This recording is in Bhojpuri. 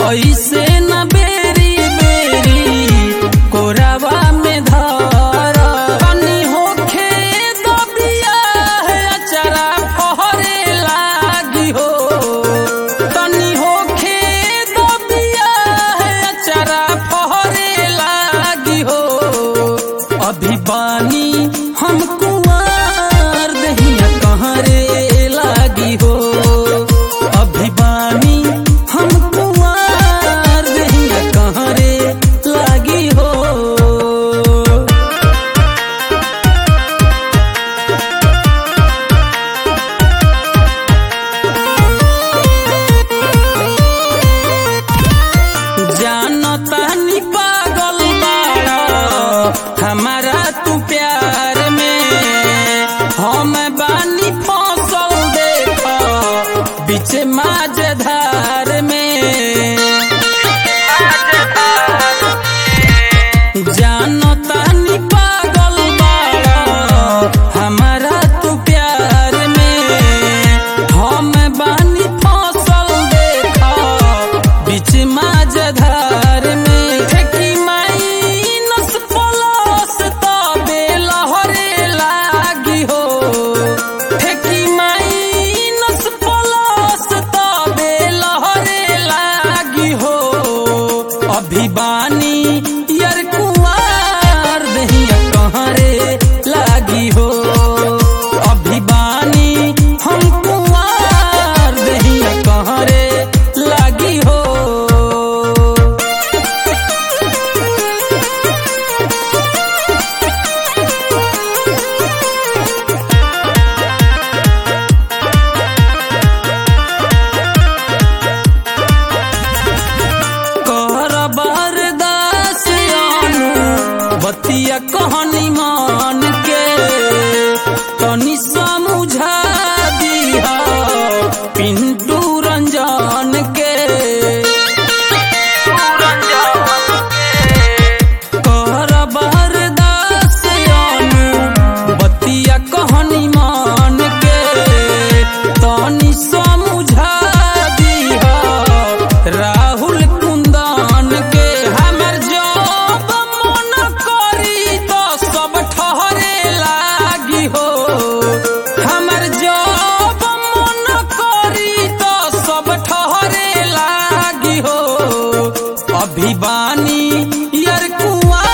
ऐसे न बेरी बेरी कोरावा में धर तनी होखे दबिया है अचरा फहरे लागी हो तनी होखे दबिया है अचरा फहरे लागी हो अभी बानी हम कुंवर दहिया कहाँ रे लागी हो अभी बानी हम कुंवर दहिया कहाँ रे लागी हो जानता नी पागल बाड़ा हमारा तू प्यार में हम बानी फसल देख बीच माझधार में जानता नी पागल बाड़ा हमारा तू प्यार में हम बानी फसल देख बीच माझधार में ठेकी माइनस प्लस तबे लहरे लागी हो ठेकी माइनस प्लस तबे लहरे लागी हो अभी बानी यार कुंवार दहिया कहाँ रे लागी हो अभी बानी हम कुंवार दहिया कहाँ रे लागी हो कर बरदास अनु बतिया कहनी मान के तनी समझा दिया पिंटू रंजन के कर बरदास अनु बतिया कहनी मान के तनी समझा दिया राहुल कुंदन के हमर जब मन करी तो सब ठहरे लागी हो हमर जब मन करी तो सब ठहरे लागी हो अभी बानी यार कुआ